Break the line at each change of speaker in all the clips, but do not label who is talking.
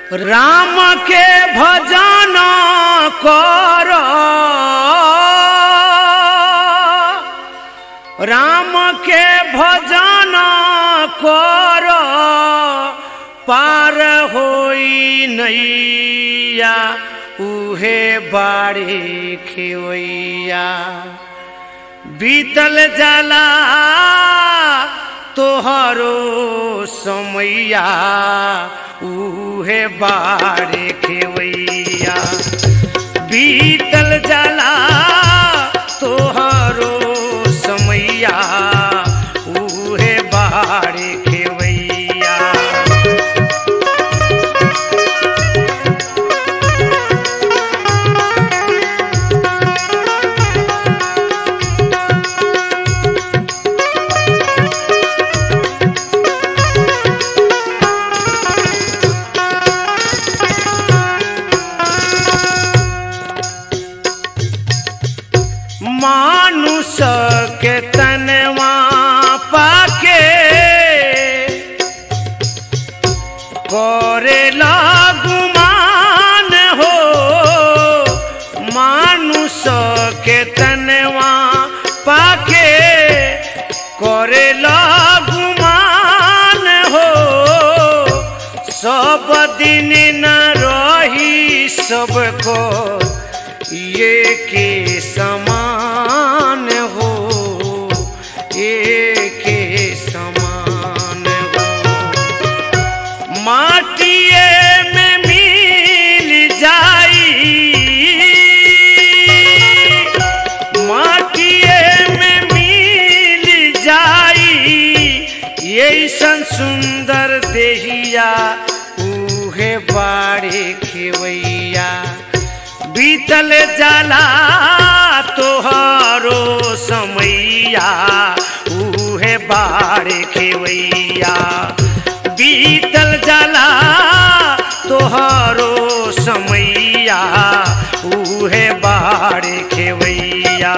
राम के भजन कर राम के भजन कर पार होई नैया उहे बाड़े खेवैया बीतल जाला तोहरो समैया उहे बाड़े खेवैया बीतल जाला तोहरो समैया उहे बाड़े खेवैया मानुष के तनवा पाके करे गुमान हो मानुष के तनवा पाके करे गुमान हो सब दिन न रही सबको ये के समान हो ये के समान हो माटिए में मिल जाई माटिए में मिल जाई ऐसन सुंदर देहिया उहे बाड़े खेवैया बीतल जाला तोहरो समैया उहे बाड़े खेवैया बीतल जाला तोहरो समैया उहे बाड़े खेवैया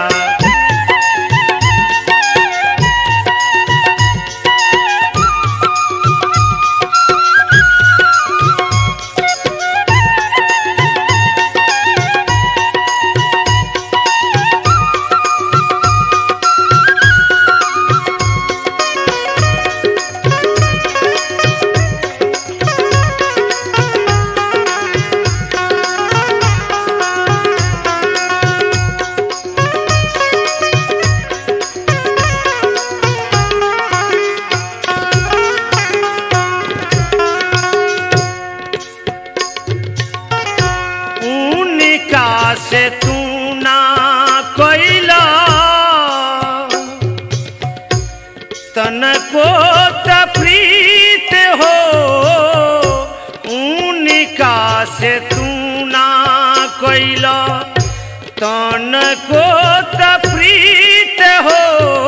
उनका से तू ना कैला तनको तप्रीत हो उनका से तू ना कैला तनको तप्रीत हो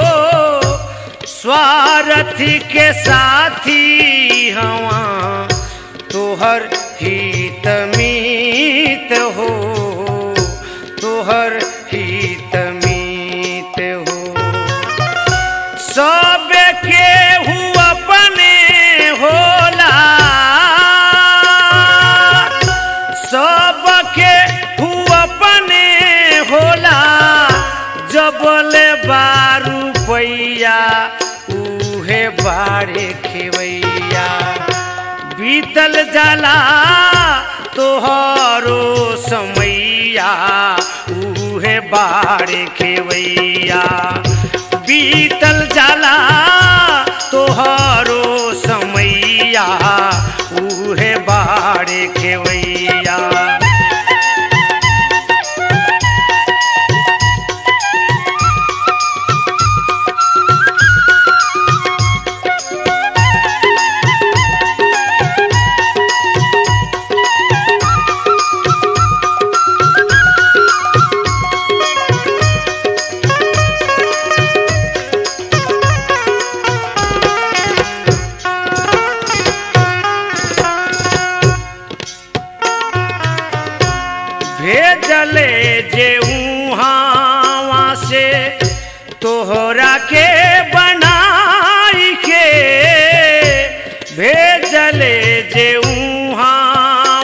स्वार्थी के साथी हवा तोहर हित मीत हो तोहर हित मीत हो सब के हु अपने होला सब के हु अपने होला जबल बारू पैया उहे बाड़े खेवैया बीतल जाला तोहरो समैया उहे बाड़े खेवैया बीतल जाला तोहरो समैया उहे बाड़े खेवैया भेजले जे उहावा से तोहरा के बनाई के भेजले जे उहाँ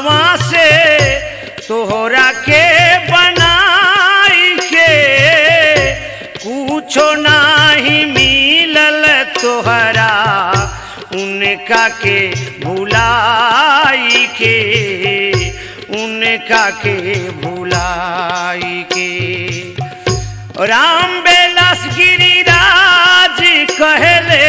उनका के भुलाई के उनका के भुलाई के राम बेलास गिरिराज कहले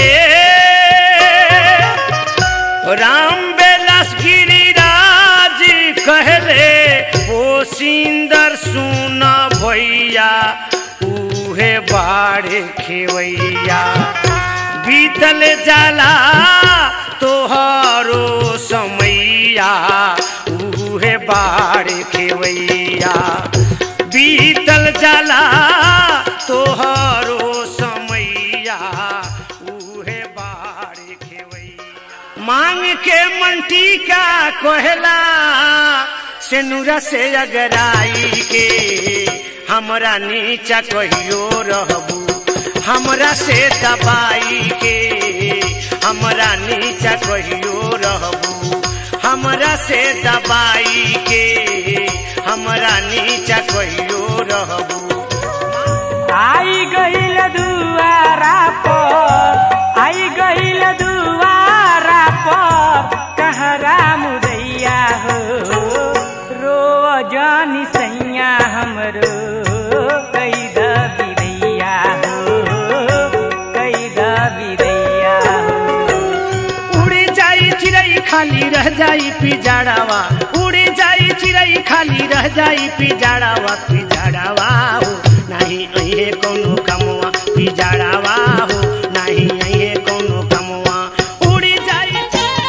राम बेलास गिरिराज कहले ओ सिंदर सुन भैया उहे बाड़े खेवैया बीतल जाला तोहरो समैया उहे बाड़े खेवैया बीतल जाला तोहरो समैया उहे बाड़े खेवैया मांग के मंटी का कहला सेनुरा से अगराई के हमरा नीचा कहियो रहबू हमरा से दबाई के हमरा नीचा कहियो रहबू हमरा से दबाई के हमरा नीचा कहियो रहबू
आई गईल दुआरा पर आई गईल दुआरा पर कहरा मुदैया हो रो जानी सैया हमरो कई बिदैया हो कई बिदैया हो
उड़ी जाई चिड़ई खाली रह जाई पिजाड़ावा उड़ी जाई चिड़ई खाली रह जाई पिजाड़ावा पिजाड़ावा हो नहीं अहे कोनो कमवा पिजाड़ावा हो नहीं अहे कोनो कमवा उड़ी जाई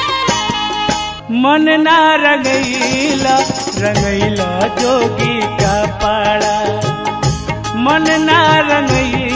मन ना रंगैला रंगैला जोगी का पाड़ा मन ना रंगैला